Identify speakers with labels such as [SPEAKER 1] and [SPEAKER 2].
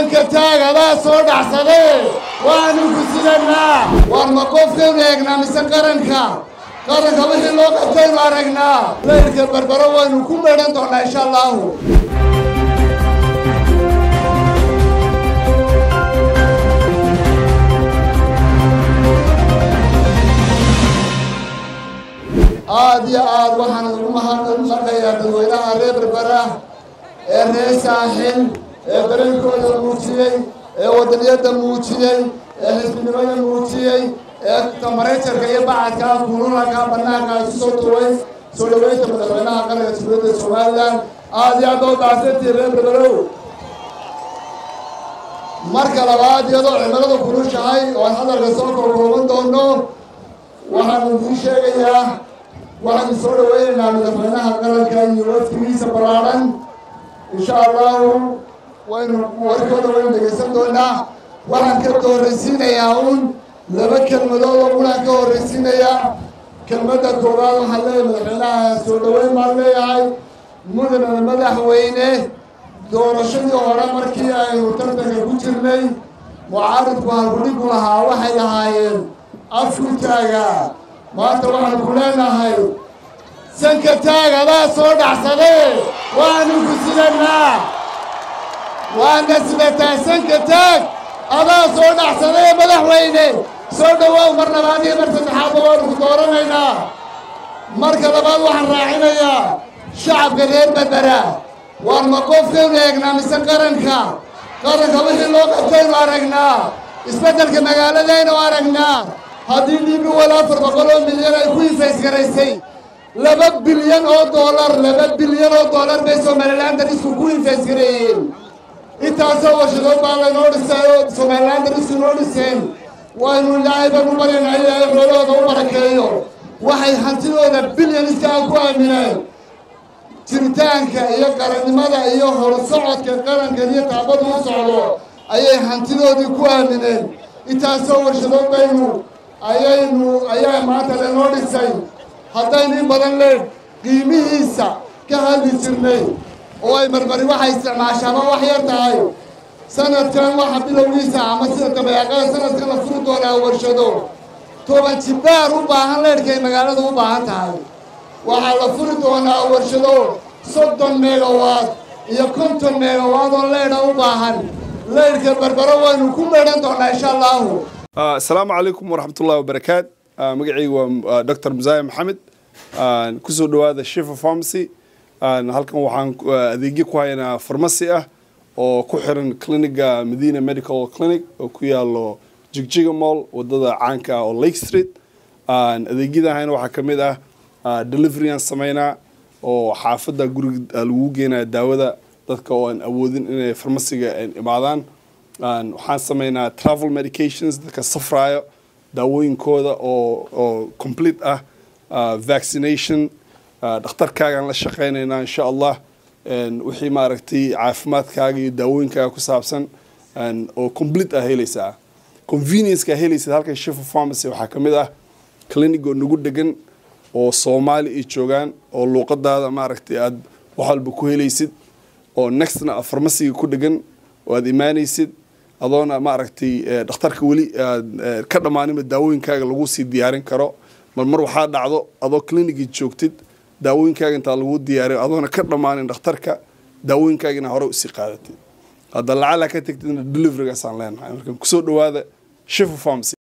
[SPEAKER 1] sanka taag adaa soo dhacsade waanu ku sidannaa war ma qofkaynu eegnaa mise qaranka qaranka wixii loo qabtaynu aragnaa laylka barbaro waynu ku meedhan doonnaa insha allaahu aada iyo aad waxaan ugu mahadnaqayaa dadweynaha reer berbera ee reer saaxil ee dareenkooda muujiyey ee wadaniyadda muujiyey ee xisbinimada muujiyey ee tamarejarka iyo bacadkaa kululaka banaanka isu soo tuway soo dhaweynta madaxweynaha qaranka jamhuuriyadda somalilan aada iyo aad oo dacsantii reer berberow marka labaad iyadoo cimiladu kulushahay oo aan hadalka soo kookooban doono waxaan idiin sheegayaa waxaynu soo dhaweynaynaa madaxweynaha qaranka iyo waftigiisa ballaadhan insha allahu waynu warkooda waynu dhegaysan doonaa waxaan ka horraysiinayaa un laba kelmadood oo unaan ka horraysiinayaa kelmadda koowaad waxaan leeyahay madaxweynaha soo dhaweyn baan leeyahay mudana madaxweyne doorashadii hore markii aynu tartanka ku jirnay mucaaridku halkudhigu lahaa waxay ahaayeen afku taaga maanta waxaan ku leenahay sanka taag adaa soo dhacsade waanu ku sidannaa waana sidataa sanka taag adaa soo dhacsade madaxweyne soo dhawaaw mar labaad iyo mar saddexaadba waanu ku dooranaynaa marka labaad waxaan raacinayaa shacabka reer berbera waar ma qofkaynu eegnaa mise qaranka qaranka wixii loo qabtaynu aragnaa isbeddelka magaaladaynu aragnaa haddii dhiibi wal afar boqol oo milyan ay ku infaysgaraysay laba bilyan oo doolar laba bilyan oo doolar bay somalilan darisku ku infaysgareeyeen intaasoo warshadood baa laynoo dhisay oo somalilan darisku noo dhiseen waynu ilaahay baan u baryanaa ilaahay xoolahooda u barakeeyo waxay hantidooda bilyaniskaa ku aamineen jiritaanka iyo qarannimada iyo horsocodka qarankan iyo taabadu u socdo ayay hantidoodii ku aamineen intaasoo warshadood baynu ayaynu ayaa maanta lanoo dhisay haddaynu in badan leen qiimihiisa ka hadli jirnay oo ay marmari waxay isticmaashaaba wax yar tahay sanadkan waxa bilowgiisa ama sida dabayaaqada sanadkan la furi doonaa warshado toban jibbaar u baahan leedhkay magaaladu u baahan tahay waxaa la furi doonaa warshado soddon meegawaad iyo konton meegawaad oo leedha u baahan leydhka berbero waynu ku meedhan doonaa insha allaahu
[SPEAKER 2] asalaamu calaykum waraxmatullahi wabarakaat magacaygu waa dr musaaye maxamed kusoo dhawaada shifa pharmacy halkan waxaan adeegyo ku haynaa farmasi ah oo ku xiran cliniga medina medical clinic oo ku yaalo jigjiga mall wadada caanka ah oo lake street adeegyada hayna waxaa ka mid ah deliveryaan sameynaa oo xaafadda guriga lagu geenaya daawada dadka oo aan awoodin inay farmasiga imaadaan waxaan sameynaa travel medications dadka safraayo daawooyinkooda oo oo complete ah vaccination dhakhtarkaagaan la shaqeynaynaa insha allah wixii maaragtay caafimaadkaaga iyo daawooyinkaaga ku saabsan oo complete ah helaysaa conveniencekaa helaysid halkan shifa pharmacy waxaa ka mid ah clinic oo nagu degan oo soomaali ay joogaan oo luuqadaada maaragtay aada wax walba ku helaysid oo nextna a farmasiga ku dhegan oo aada imaanaysid adoona maaragtay dhakhtarka weli aad ka dhammaaninba daawooyinkaaga lagu sii diyaarin karo mar mar waxaa dhacdo adoo clinicii joogtid daawooyinkaaga intaa lagu diyaariyo adoona ka dhammaanin dhakhtarka daawooyinkaagina hore usii qaadatid hadda lacala ka tegtidna deliverygaasaan leenahay marka kusoo dhawaada shifa pharmacy